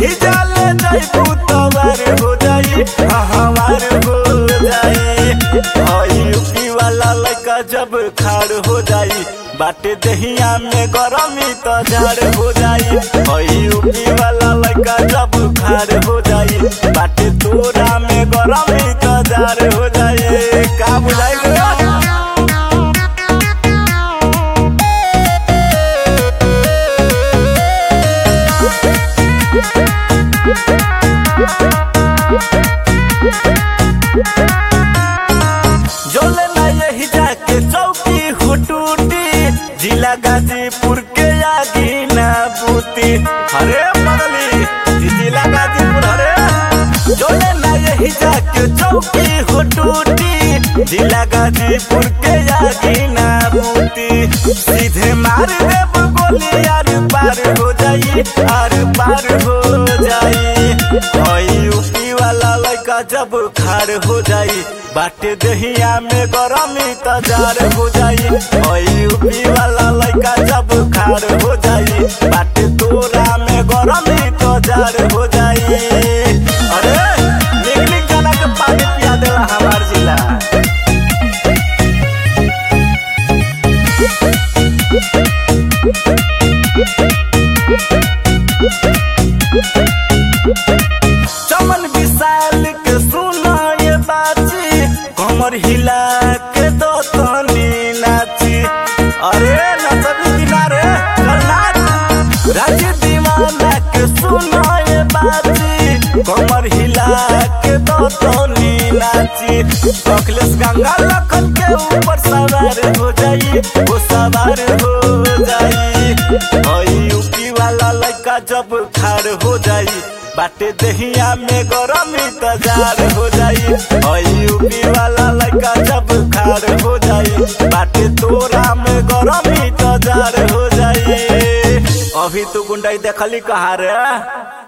यही जाले जाइबू तवार हो जाई हमार हो जाई हई यूपी वाला लड़का जब खाड़ हो जाई बाटे दहिया में गरमी तो झाड़ हो जाई हई यूपी वाला लड़का जब खाड़ हो जाई बाटे तोरा में गरमी तो झाड़ हो जाई का बुझाई गया जोले ना यही जाके चौकी हो टूटी जिला गाजीपुर के आगी ना बूती अरे मगली जी जिला गाजीपुर अरे जोले ना यही जाके चौकी हो टूटी जिला गाजीपुर के आगी ना बूती सीधे मार देब गोली आर पार हो जाई आर पार हो जाई हई यूपी वाला लड़का जब खाड़ हो जाई बाटे दहिया में गरमी तजार हो जाई हई यूपी वाला लड़का जब खाड़ हो जाई बाटे तोरा में गरमी तजार हो जाई अरे निक निक जना के पानी पिया देला हमार जिला चमन विशाल के सुना ये बाची कमर हिला के दो तनी नाची अरे नचबी किनारे चल नाच राज्य दीवाना के सुना ये बाची कमर हिला के दो तनी नाची अखिलेश गंगा लखन के ऊपर सवार हो जाई वो सवार हो जाई हई यूपी वाला लड़का जब खाड़ हो जाई बाटे दहिया में गरमी तजार हो जाई हई यूपी वाला लड़का जब खाड़ हो जाई बाटे तोरा में गरमी तजार हो जाई अभी तू गुंडाई देखली कहा रे